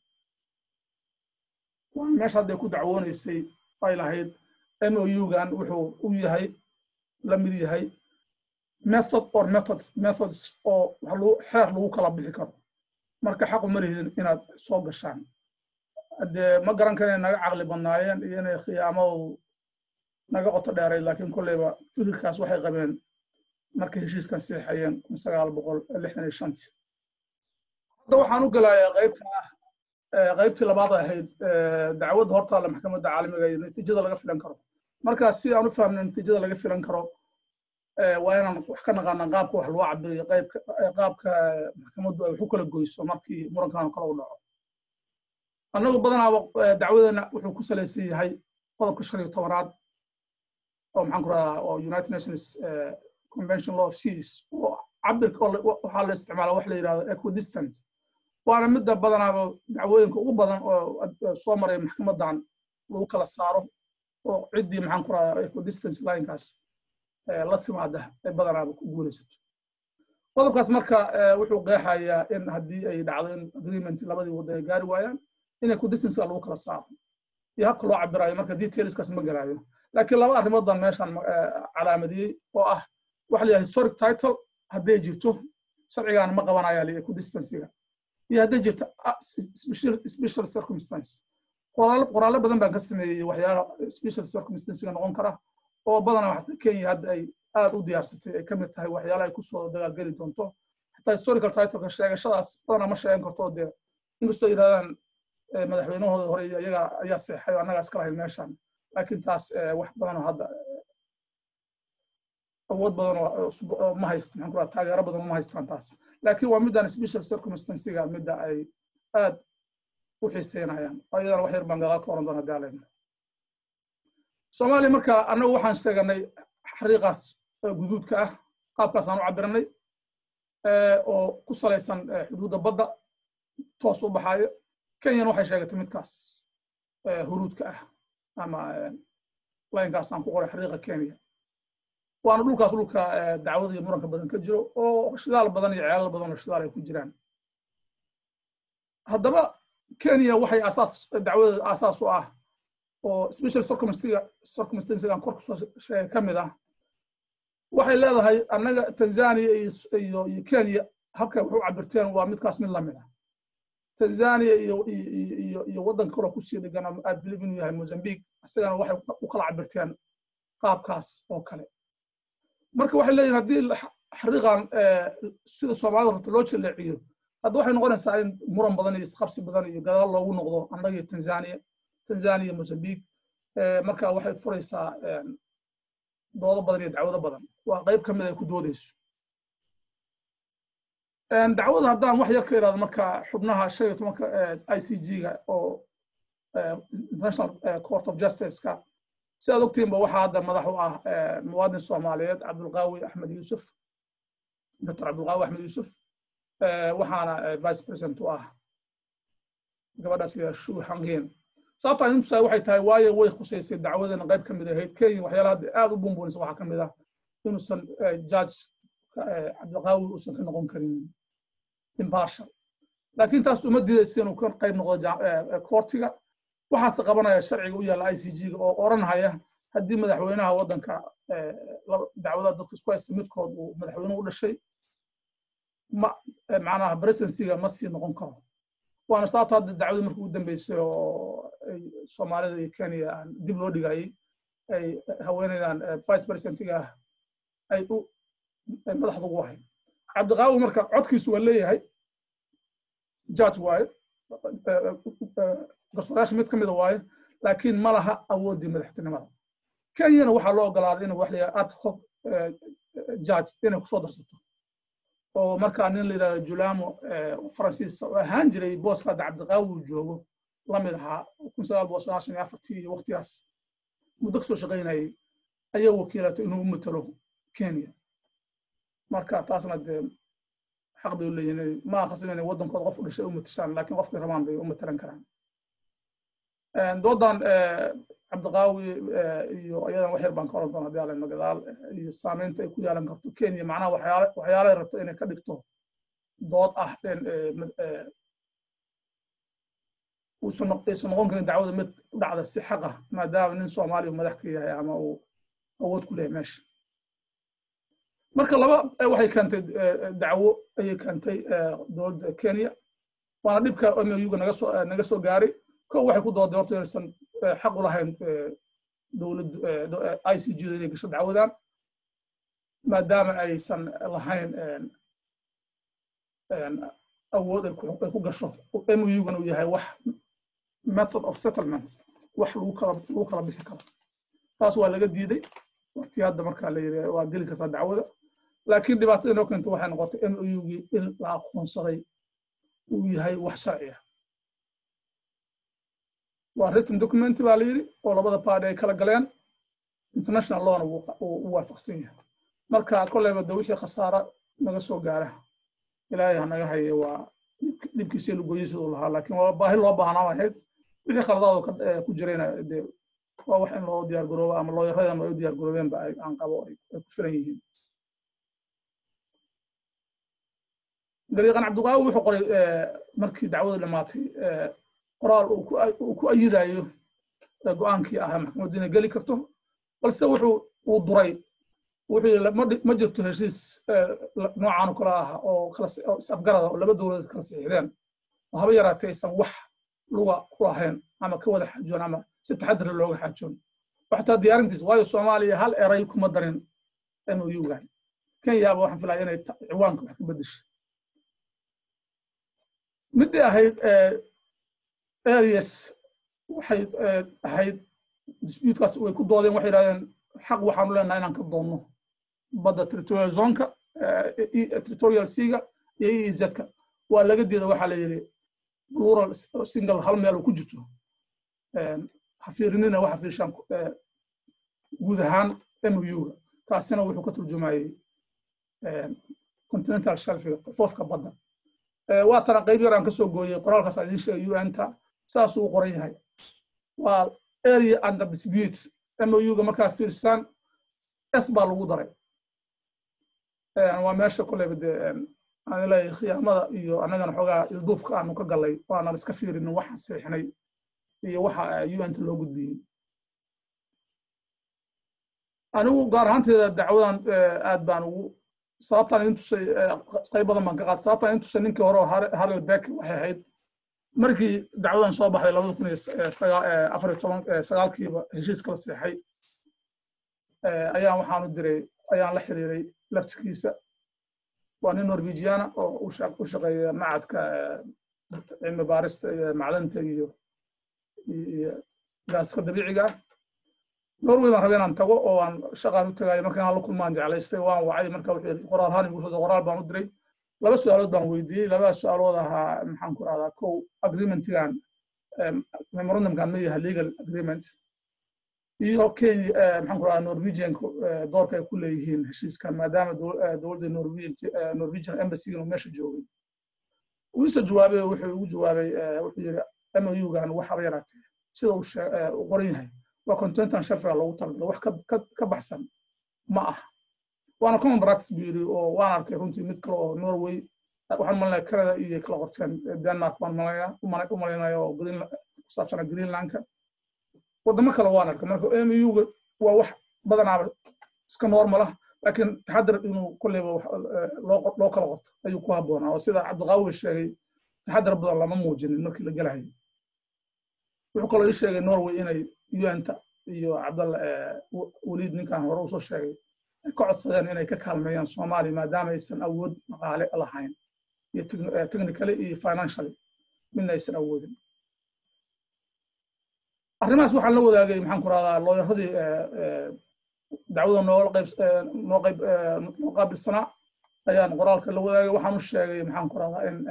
waan meesha hadday ku dacwoonaysay ay lahayd m o u-gan wuxuu u yahay la mid yahay method or methods methods oo xeer lagu kala bixi karo marka xaqu ma lihidin inaad soo gashaan dee ma garan kara inay naga caqli badnaayeen iyo inay khiyaamadu naga qoto dheerayd laakiin kolleyba fikirkaas waxay qabeen markay heshiiskan siixayeen kun sagaal boqol lixdan iyo shantii hadda waxaan u gelayaa qaybta ah qaybtii labaad ahayd dacwadda hortaalla maxkamadda caalamiga iyo natiijada laga filan karo markaas si aan u fahamno natiijada laga filan karo waa inaan wax ka naqaana qaabka wax loo cabiriyo qaabka maxkamaddu ay wax u kala goyso markii murankan kale u dhaco annagu badanaaba dacwadeena wuxuu ku salaysan yahay qodobka shan iyo tobanaad oo maxaan ku radaa oo united nations convention law of seas oo cabirka waxaa la isticmaala wax la yidhahdo equidistant waana midda badanaaba dacwooyinka ugu badan oo soo maray maxkamadan lagu kala saaro oo ciddii maxaan ku radaa equidistance linekaas la timaada ay badanaaba ku guulaysato qodobkaas marka wuxuu qeexayaa in haddii ay dhacdo in agreement labadii waddan ay gaari waayaan in equidistanceka lagu kala saaro iyo habka loo cabirayo marka detailskaas ma garaayo laakiin laba arrimood baan meeshan calaamadiyey oo ah waxa la yidhaha historic title hadday jirto sharcigaana ma qabanaya li equidistancega iyo hadday jirto special circumstance qoraallo badan baan ka sameeyey waxyaala special circumstancega noqon kara oo badanaa xataa kenya hadda ay aad u diyaarsatay ay ka mid tahay waxyaala ay kusoo dagaalgeli doonto xataa historical titleka sheegashadaas badanaa ma sheegan karto dee inkastoo yidhahdaan madaxweynahooda hore iyaga ayaa seexay oo annagaa iska lahayn meeshan laakiin taas wax badan oo hadda awood badan oo ma hayst maxaan ku raha taageero badan ma haystaan taas laakiin waa middan special circumstancega midda ay aad u xiiseynayaan oo iyadana wax yar baan gadaal ka oran doona daalayna soomaaliya marka annagu waxaan sheeganay xariiqaas guduudka ah qaabkaas aan u cabiranay oo ku salaysan xuduudda badda toos u baxaayo kenyana waxay sheegatay midkaas huruudka ah ama laynkaas aan ku qoray xariiqa kenya waana dhulkaas dhulka dacwada iyo muranka badan ka jiro oo shidaal badan iyo ceelal badan oo shidaal ay ku jiraan haddaba kenya waxay asaas dacwadeeda aasaas u ah oo special circumstancegan kor kusoo sheegay ka mid ah waxay leedahay annaga tanzania iyo iyo kenya habkay wax u cabirteen waa midkaas mid lamid ah tanzania iyo iyo iyo waddanka kaloo kusii dhegan i believe inuu yahay mozambique isagana waxay u kala cabirteen qaabkaas oo kale marka waxay leeyihin haddii xariiqan sida soomaalida rabta loo jaleeciyo hadda waxay noqonaysaa in muran badan iyo isqabsi badan iyo gadaal loogu noqdo annaga iyo tanzania tanzania iyo mozambique marka waxay furaysaa doodo badan iyo dacwado badan waa qayb ka mid ay ku doodayso dacwada haddaan wax yar ka irahdo marka xubnaha shan iyo tobanka i c g-ga oo international court of justice-ka si aad ogtiinba waxaa hadda madax u ah muwaadin soomaaliyeed cabdulqaawi axmed yuusuf doctor cabdulqaawi axmed yuusuf waxaana vice president u ah gabadhaas la shu hangeen sababta aan intusaa waxay tahay waayo way khusaysay dacwadana qayb ka mid ahayd kenya waxyaalaha hadda aad u bumbuunaysa waxaa ka mid ah inuusan judge cabdilqaawi uusan ka noqon karin impartial laakiin taas uma diidaysa inuu ka qayb noqdo koortiga waxaase qabanaya sharciga u yaalla i c g-ga oo oranhaya haddii madaxweynaha waddanka dacwada dadka isku haysta midkood uu madaxweyne u dhashay ma macnaha presidencyga ma sii noqon karo waana sababta hadda dacwada markii u dambeysay oo soomaalida iyo kenya dib loo dhigayay ay haweeneydan vice presidentiga ah ay u madaxda ugu ahayd cabdiqaawi marka codkiisu waa leeyahay judge waaye garsoorayaasha mid ka mida waaye laakiin ma laha awooddii madaxtinimada kenyana waxaa loo ogolaaday inuu wax la yidhaha ad hoc judge inay kusoo darsato oo markaa nin la yidhahdo julamo faransiis oo ahaan jiray booska hadda cabdiqaawi uu joogo la mid ahaa kun sagaal boqol sagaashan iyo afartii iyo waqtigaas muddo kasoo shaqaynayay ayaa wakiilatay inuu u matalo kenya marka taasna dee xaq bay u leeyihin ma akhasib inay waddankooda qof u dhashay u matashaan laakiin qofkay rabaan bay u matalan karaan doodan cabdiqaawi iyo ayadan wax yar baan ka oran doona hadii aleno gadaal iyo saameynta ay ku yeelan karto kenya macnaha waxyaale waxyaalay rabto inay ka dhigto dood ah uusan noqon karin dacwada mid u dhacda si xaq ah maadaama nin soomaaliya madax ka yahay ama uu awood ku leeyahay meesha marka laba waxay keentay dacwo ayay keentay dowladda kenya waana dhibka mauga naga soo naga soo gaaray kow waxay ku dooday horta inaysan xaq u lahayn dowladdu i c g da inay gasho dacwadan maadaama aysan lahayn awood ay ku gasho mugana uu yahay wax method of settlement wax lagu kala lagu kala bixi karo taas waa laga diiday waqti hadda markaa la yiri waa geli kartaa dacwada laakiin dhibaatada inoo keento waxay noqotay mougii in la aqoonsaday uu yahay wax sharci ah waa written document baa la yidhi oo labada party ay kala galeen international lawna u waafaqsan yahay marka kolleyba de wixii khasaara naga soo gaara ilaahay ha naga haye waa dhibkiisii lugoyiisa uu lahaa laakiin waa baahi loo baahnaa ahayd wixii khaladaad ku jirayna de waa wax in loo diyaar garoobo ama looyaradan ay u diyaar garoobeenba aan qabo ay ku filan yihiin dariiqan cabdiqaawi wuxuu qoray markii dacwada dhamaatay qoraal uu ku ayidayo go-aankii ahaa maxkamaddu inay geli karto balse wuxuu uu duray wuxuu yidhi ma jirto heshiis noocan oo kale ah oo kala is-afgarada oo laba dowladood kala saxiixdeen oo haba yaraatee aysan wax luga ku lahayn ama ka wada xaajoon ama si taxadara looga xaajoon waxtaa diyaarintiis waayo soomaaliya hal eray kuma darin mougan kenyaaba waxaan filaya inay ciwaanka wax ka bedeshay midii ahayd areas waxay ahayd disputekaas way ku doodeen waxay yidhahdeen xaq waxaanu leenahay inaan ka doonno badda territorial zonka territorial seaga iyo eezka waa laga diida waxaa la yidhi plural single hal meel uu ku jirto ha fiirinina waxa fiirshaan guud ahaan mouga kaasina wuxuu ka turjumayey continental shelfiga foofka badda waa tana qayb yar aan kasoo gooyey qoraalkaas aan idiin sheegay un-ta saasuu u qoran yahay waa area under dispute mouga markaa fiirsaan s baa lagu daray waa meesha koleyba dee aan leeyahay khiyaamada iyo annagana xoogaa ilduufka aanu ka gallay waanaan iska fiirinin waxaan seexnay iyo waxa un-ta loo gudbiyey anigu gaar ahaanteeda dacwadan aad baan ugu sababtaan idin tusay qayb badan baan ka qaatay sababtaan idin tusay ninkii hore oo harel beck waxay ahayd markii dacwadan soo baxday labada kun iyo afar iyo toban sagaalkiiba heshiiska la seexay ayaan waxaan u diray ayaan la xiriiray laftirkiisa waa nin norwegiana oo u shaqeeya macadka cilmi baarista iyo macdanta iyo iyo gaaska dabiiciga ah norway baan rabay inaan tago oo aan shaqaan u tagayo markaan aan la kulmaan jeclaystay waan wacay marka wuxuu yidhi qoraalhaan igu soo qoraal baan u diray laba su-aalood baan weydiiyey labada su-aalood ahaa maxaan ku rahdaa kow agreementigan memorandumkan ma yahay legal agreement iyo kenya maxaan ku rahdaa norwegian doorka ay ku leeyihiin heshiiskan maadaama dowladda norwegian embassy inuu meesha joogay wuu isoo jawaabay wuxuu igu jawaabay wuxuu yidhi mougan waxaba yaraatee sida uu qoran yahay waa contentan sharciga loogu talagalo wax ka baxsan ma aha waana common practice buu yidhi oo waan arkay runtii mid kale oo norway waxaan malinaya canada iyo kala qorteen denmark baan malaya u malaynaya oo ku saabsana greenlandka wadamo kale waan arkay marka muga waa wax badanaaba iska normal ah laakiin taxadar inuu kolleyba loo kala qorto ayuu ku habboonaa oo sida cabdiqaawi sheegay taxadar badan lama muujinin markii la gelahayo wuxuu kaloo ii sheegay norway inay un-ta iyo cabdalla weliid ninkan hore usoo sheegay ay ka codsadeen inay ka kaalmeeyaan soomaaliya maadaama aysan awood dhaqaale lahayn iyo technically iyo financially midna aysan awoodin arrimahaas waxaan la wadaagay maxaan ku rahdaa looyaradii dacwada noo qayb noo qayb noo qaabilsanaa ayaan qoraalka la wadaagay waxaan u sheegay maxaan ku rahdaa in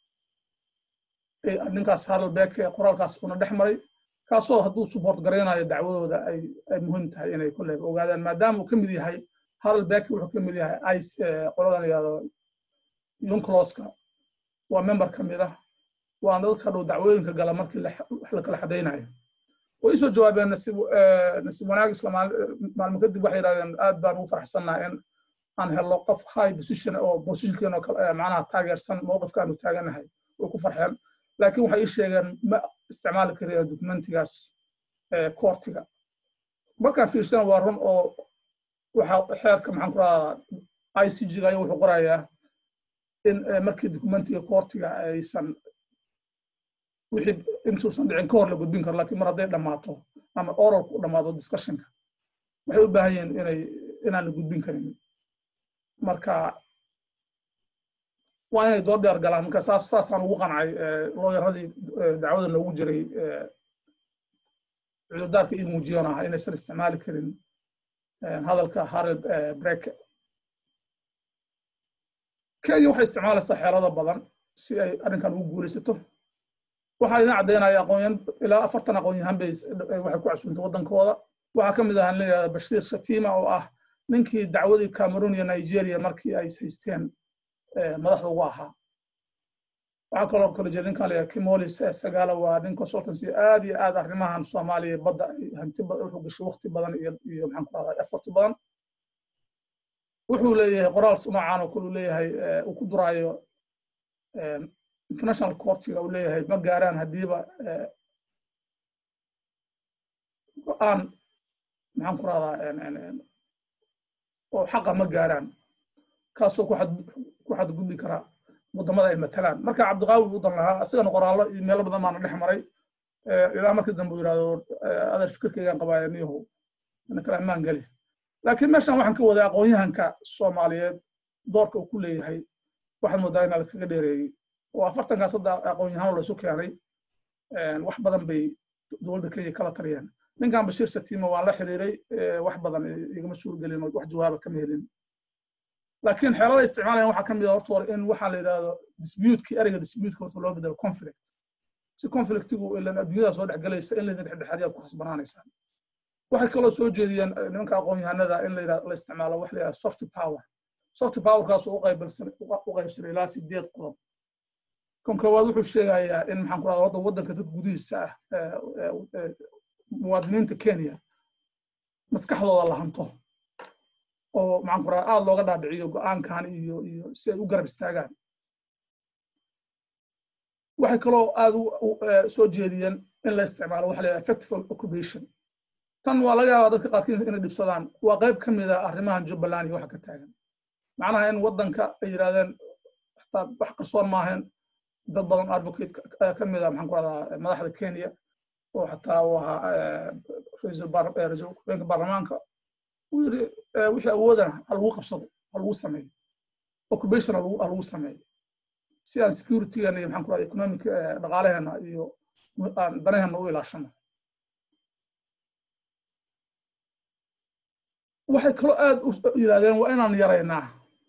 ninkaas haralbeck qoraalkaas una dhex maray kaasoo hadduu support garaynayo dacwadooda ay ay muhiim tahay inay kolleyba ogaadaan maadaama uu ka mid yahay haralbeck wuxuu ka mid yahay ice qoladan yihahdo yuncloska waa member ka mid ah waana dadka dhow dacwooyinka gala markii wax la kala xadaynayo way soo jawaabeen nasiib nasiib wanaag isla maalmo kadib waxay yidhahdeen aad baan ugu faraxsannaha in aan helno qof high position oo positionkeena macnaha taageersan mowqifkaanu taaganahay way ku farxeen laakiin waxay ii sheegeen ma isticmaali kariya dokumentigaas koortiga markaan fiirsana waa run oo waxa xeerka maxaan ku rahaa i c g ayaa wuxuu qorayaa in markii dokumentiga koortiga aysan wixii intuusan dhicin ka hor la gudbin karo lakiin mar hadday dhammaato ama oralku u dhammaado discussionka waxay u baahan yihiin inay inaan la gudbin karin marka waa inay dood dheer galaan marka saas saasaan ugu qancay looyaradii dacwada noogu jiray cudurdaarka ii muujiyoon ah inaysan isticmaali karin hadalka harel breke kenya waxay isticmaalaysaa xeelado badan si ay arrinkan ugu guulaysato waxaa idin caddaynaya aqoonyan ilaa afartan aqoonyahan bay waxay ku casuuntay waddankooda waxaa ka mid ahaan la yidhahda bashiir shatima oo ah ninkii dacwadii cameroon iyo nigeria markii ay haysteen madaxda ugu ahaa waxaa kaloo kale jira ninkan la kimolis sagaala waa nin consultancy aad iyo aad arrimahan soomaaliya badda ay hanti badan wuxuu gashay waqti badan iyo iyo maxaan ku rahdaa effort badan wuxuu leeyahay qoraal noocaan oo kale uu leeyahay uu ku duraayo international courtiga uu leeyahay ma gaaraan haddiiba go-aan maxaan ku rahdaa oo xaqa ma gaaraan kaasoo ku xadgudbi karaa waddamada ay matalaan marka cabdiqaawi u dan lahaa asigana qoraallo iyo meelo badan baana dhex maray ilaa markii dambe uu yidhahdo adeer fikirkaygaan qabaaya niyahow ina kale ammaan geli laakiin meeshan waxaan ka wadaa aqoonyahanka soomaaliyeed doorka uu ku leeyahay waxaad moodaa inaad kaga dheereeyey oo afartankaas hadda aqoon-yahaan laysu keenay wax badan bay dowladda kenya kala taliyeen ninkan bashiir satima waan la xiriiray wax badan igama suurgelin wax jawaaba kama helin laakiin xeelada isticmaalayan waxaa ka mid a horta hore in waxaa la yidhahdo disputekii ereyga disputeska horta loo bedelo conflict si conflictigu ilan adduunyada soo dhexgelaysa in laydin dhexdhexaadiyaad ku khasbanaanaysaan waxay kaloo soo jeediyeen nimanka aqoon-yahanada in la isticmaalo wax la yidhahdo soft power soft powerkaas u qaybsanay ilaa sideed qodob kan koowaad wuxuu sheegayaa in maxaan ku rahda wadda waddanka dadka gudihiisa ah muwaadiniinta kenya maskaxdooda la hanto oo maxaan ku rahda aad looga dhaadhiciyo go-aankan iyo iyo si ay u garab istaagaan waxay kaloo aad soo jeediyeen in la isticmaalo waxa la yidhaha effective occupation tan waa laga yaabaa dadka qaarkiis inay dhibsadaan waa qayb ka mid a arrimahan jubbaland iyo waxa ka taagan macnaha in waddanka ay yidhahdeen xataa wax qarsoon maahayn dad badan advocate ka mid a maxaan ku rahdaa madaxda kenya oo xataa uu ahaa ra-iisul hubeenka baarlamaanka uu yiri wixii awoodana ha lagu qabsado ha lagu sameeyo occupation ha lagu sameeyo si aan securitygeena iyo maxaan ku rahdaa economic dhaqaalaheena iyo aan danaheena u ilaashano waxay kaloo aad u yidhahdeen waa inaan yaraynaa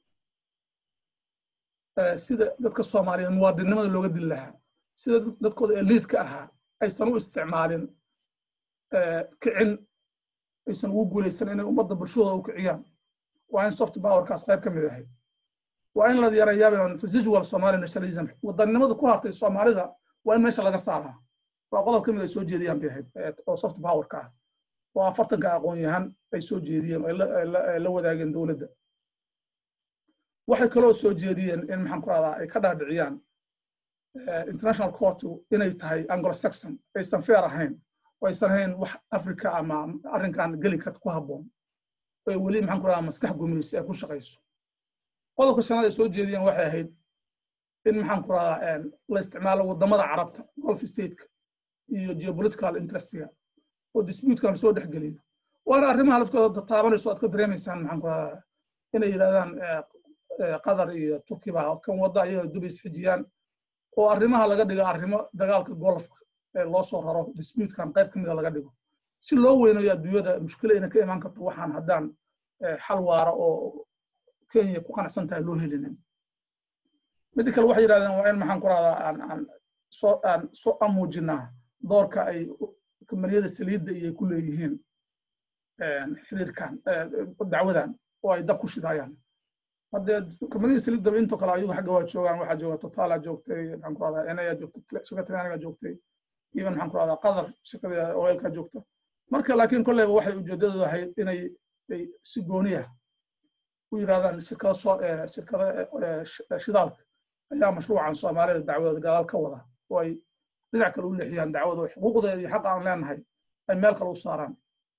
sida dadka soomaaliyeed muwaadinnimada looga dili lahaa sida dadkooda eliidka ahaa aysan u isticmaalin kicin aysan ugu guulaysan inay ummadda bulshadooda u kiciyaan waa in soft powerkaas qayb ka mid ahay waa in la yareeyaa residual somali nationalism wadannimada ku hartay soomaalida waa in meesha laga saaraa waa qodob ka mid ay soo jeediyaan bay ahayd oo soft powerka ah oo afartanka aqoon-yahan ay soo jeediyeen oo la wadaageen dowladda waxay kaloo soo jeediyeen in maxaan ku rahdaa ay ka dhaadhiciyaan international court inay tahay anglo saxon aysan fair ahayn oo aysan ahayn wax africa ama arrinkan geli karta ku habboon oo weli maxaan ku rahdaa maskax gumaysi ay ku shaqayso qodobka shanaad ay soo jeediyeen waxay ahayd in maxaan ku rahdaa la isticmaalo waddamada carabta golf stateka iyo geopolitical interestiga oo disputekan soo dhex geliyo waana arrimaha laftooda taabanayso aad ka dareemaysaan maxaan ku rahdaa inay yidhahdaan qatar iyo turki baa kan wadda ayaga dubays xijiyaan oo arrimaha laga dhigo arrimo dagaalka golfka ee loo soo raro disputekan qayb ka mida laga dhigo si loo weynayo adduunyada mushkila inay ka imaan karto waxaan haddaan xal waara oo kenya ku qanacsan tahay loo helinin midda kale waxay yidhahdeen waa in maxaan ku rahdaa aan aan soo aan soo amuujinaa doorka ay kambaniyada saliidda iyo ku leeyihiin xiriirkan dacwadan oo ay dab ku shidayaan haddee kambaniyada saliiddaba intoo kale ayagu xagga waa joogaan waxaa jooga totala joogtay maxaan ku rahdaa enaya joogtay shirka talyaaniga joogtay even maxaan ku rahdaa qatar shirkada oilka joogta marka laakiin kolleyba waxay ujeedadooda ahayd inay si gooniya u yidhahdaan shirkada soo shirkada shidaalka ayaa mashruucan soomaalida dacwadooda gadaal ka wada oo ay dhinac kale u leexiyaan dacwada xuquuqdeeda iyo xaqa aan leenahay ay meel kale u saaraan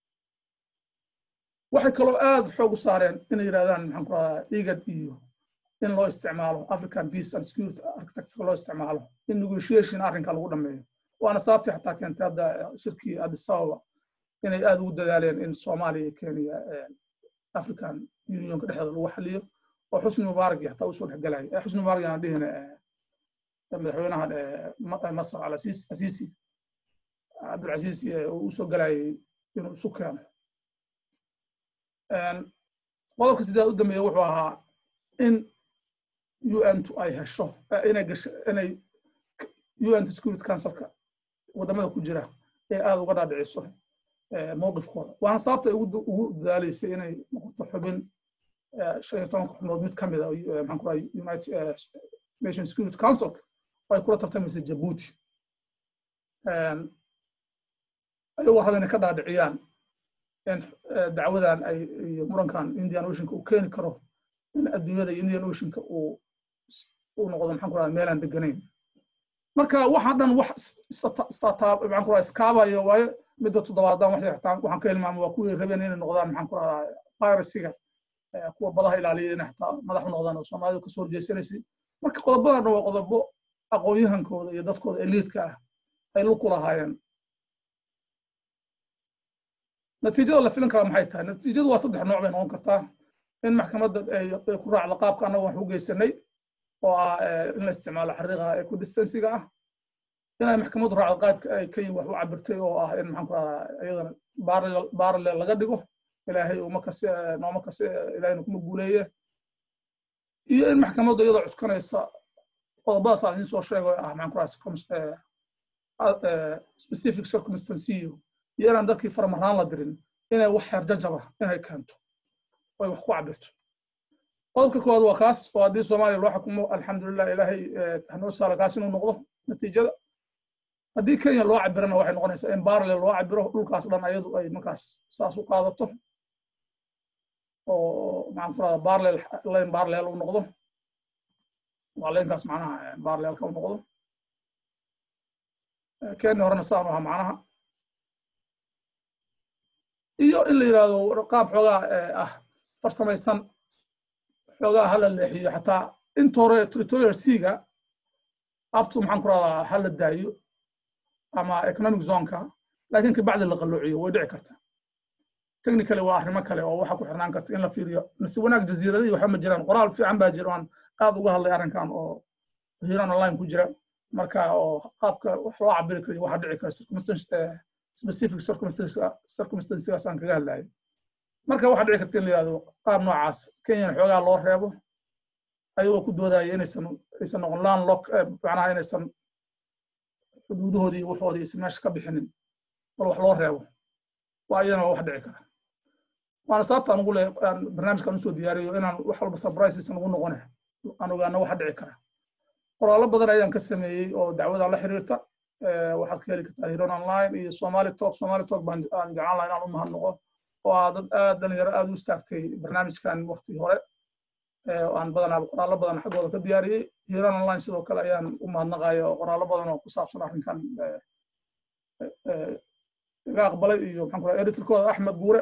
waxay kaloo aad xoog u saareen inay yidhahdaan maxaan ku rahdaa igad iyo in loo isticmaalo african peace and security architecture loo isticmaalo in negotiation arrinka lagu dhameeyo waana sababtii xataa keentay hadda shirkii addis ababa inay aad ugu dadaaleen in soomaaliya iyo kenya african unionka dhexdooda lagu xaliyo oo xusni mubaarak iyo xataa usoo dhexgalaya xusni mubaarak aan dhihina madaxweynaha masar alasiisi cabdulcasiisi uu usoo galayay inuu isu keeno qodobka sideed u dambeeya wuxuu ahaa in un ay hesho inay gasho inay un security councilka waddamada ku jira ee aad uga dhaadhiciso mowqifkooda waana sababta ay ugu dadaalaysay inay noqoto xubin shan iyo tobanka xubnood mid ka mida maxaan ku rahay united nation security councilka oo ay kula tartamaysa jabuuti ayagoo raba inay ka dhaadhiciyaan in dacwadan ay iyo murankan indian oceanka uu keeni karo in adduunyada indian oceanka uu uu noqdo maxaan ku rahay meelaan deganayn marka waxaan dhan wax maxaan ku rahay iskaabaya waayo midda toddobaadan waxay xataa waxaan ka hilmaama waa kuwii rabeen inay noqdaan maxaan ku rahaa piracyga kuwa badaha ilaaliya inay xataa madax u noqdaan oo soomaalidu kasoo horjeysanaysay marka qodobadan waa qodobo aqoon-yahankooda iyo dadkooda eliidka ah ay luku lahaayeen natiijada la filin kara maxay tahay natiijadu waa saddex nooc bay noqon kartaa in maxkamadda ay ku raacdo qaabka annaga wax u geysanay oo ah in la isticmaalo xariiqa equidistansiga ah inay maxkamaddu raacdo qaabka ay kenya wax u cabirtay oo ah in maxaan ku radaa iyadana baralel laga dhigo ilaahay uma kasi nooma kasi ilaahayna kuma guuleeye iyo in maxkamaddu iyadoo cuskanaysa qodobadaas aan idiin soo sheego ah maxaan ku radaa specific circumstanciyo iyo inaan dadkii farmaraan la dirin inay wax xeerjajaba inay keento oy wax ku cabirto qodobka koowaad waa kaas oo haddii soomaaliya loo xukumo alxamdulilah ilaahay hanoo saala kaas inuu noqdo natiijada haddii kenya loo cabirana waxay noqonaysaa in barlel loo cabiro dhulkaas dhan ayadu ay markaas saas u qaadato oo maxaan ku rahda barlel lane barlel u noqdo waa laynkaas macnaha barlelka u noqdo kenya horena saan u aha macnaha iyo in la yidhahdo qaab xoogaa ah farsamaysan xoogaa hala leexiyo xataa inta hore territorial seaga abtu maxaan ku rahdaa hala daayo ama economic zoneka laakiin kabacdi la qalloociyo way dhici kartaa technically waa arrimo kale oo waxa ku xirnaan karta in la fiiriyo mise wanaag jasiiradii waxba ma jiraan qoraal fiican baa jira aan aad uga hadlay arrinkan oo hiiraan online ku jira marka oo qaabka wax loo cabiri karayo waxa dhici kara circumstance specific circumstancegaas aan kaga hadlayo marka waxa dhici karta in la yihahdo qaab noocaas kenyana xoogaa loo reebo ayagoo ku doodaya inaysan aysan noqon land lock macnaha inaysan xuduudahoodii iyo waxoodii aysan meesha ka bixinin bal wax loo reebo waa iyadana wax dhici kara waana sababta aan ugu le barnaamijkan usoo diyaariyo inaan wax walba surprise aysan ugu noqone aan ogaano waxa dhici kara qoraallo badan ayaan ka sameeyey oo dacwadan la xiriirta waxaad ka heli kartaa hiron online iyo somali talk somali talk baan aan jeclaan laha inaan u mahadnaqo oo aa dad aad dhalinyaro aad u istaagtay barnaamijkan wakti hore aan badanaa qoraallo badan xaggooda ka diyaariyey hiron online sidoo kale ayaan u mahadnaqaya oo qoraallo badan oo ku saabsan arrinkan iga aqbalay iyo maxaan ku raha editorkooda axmed guure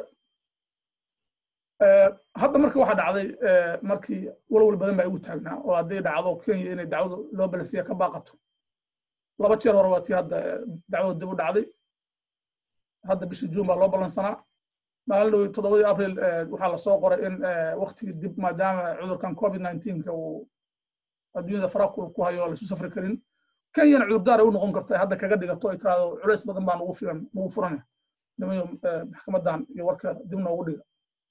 hadda marka waxa dhacday markii walwal badan baa igu taagnaa oo hadday dhacdo kenya inay dacwadu loo balansiya ka baaqato laba jeer hore waa tii hadda dacwadu dib u dhacday hadda bishii juun baa loo balansanaa maalin dhow toddobadii abril waxaa lasoo qoray in waktigii dib maadaama cudurkan covid nineteenka uu adduunyada farakul ku hayo laisu safri karin kenyana cudurdaar ay u noqon karta hadda kaga dhigato ay tiraado culays badan baa nugu filan nugu furan nimayo maxkamadan iyo warkeeda dib noogu dhiga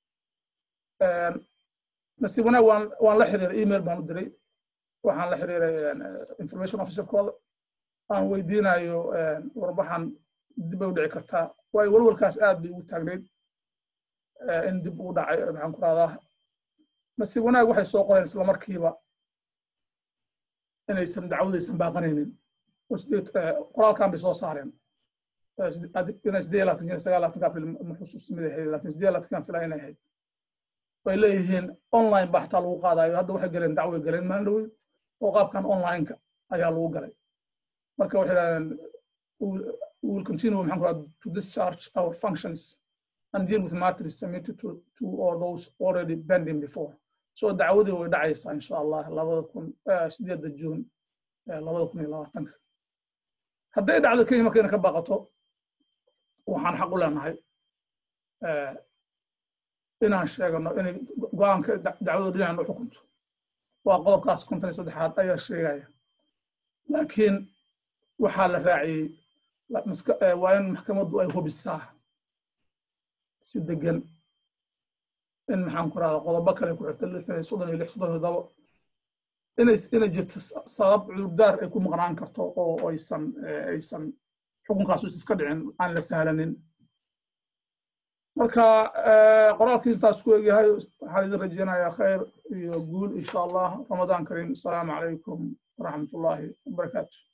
nasiib wanaag waan waan la xiriiray email baan u diray waxaan la xiriiray information officerkooda aan weydiinayo warbaxan dib bay u dhici kartaa waayo walwalkaas aad bay ugu taagnayd in dib ugu dhacay maxaan ku rahdaa nasiib wanaag waxay soo qoreen isla markiiba inaysan dacwadaysan baaqanaynin qoraalkan bay soo saareen inay siddeed labaatanka sagaal labaatanka april ma xusuusta mid ahayd laakiin siddeed labaatankan filaa inay ahayd way leeyihiin online baa xataa lagu qaadayo hadda waxay galeen dacway galeen maalin dhaweyd oo qaabkan onlineka ayaa lagu galay marka waxay dhahdeen we will continue maxaan ku raha to discharge our functions and deal with matters submitted to, to all those already pending before so dacwadii way dhacaysaa insha allah labada kun sideedda juun labada kun iyo labaatanka hadday dhacdo kenya markayna ka baqato waxaan xaq u leenahay inaan sheegano inay go-aanka dacwada dhinaca noo xukunto waa qodobkaas konton iyo saddexaad ayaa sheegaya laakiin waxaa la raaciyey waa in maxkamaddu ay hubisaa si degan in maxaan ku rahda qodobo kale ku xirta lixdan iyo soddon iyo lix soddon iyo todobo inay inay jirto sabab cudurdaar ay ku maqnaan karto oo aysan aysan xukunkaasu iska dhicin aan la sahlanin marka qoraalkiistaas ku egyahay waxaan idin rajeynayaa khayr iyo guul insha allah ramadaan kariim asalaamu calaykum waraxmat ullaahi wabarakaatu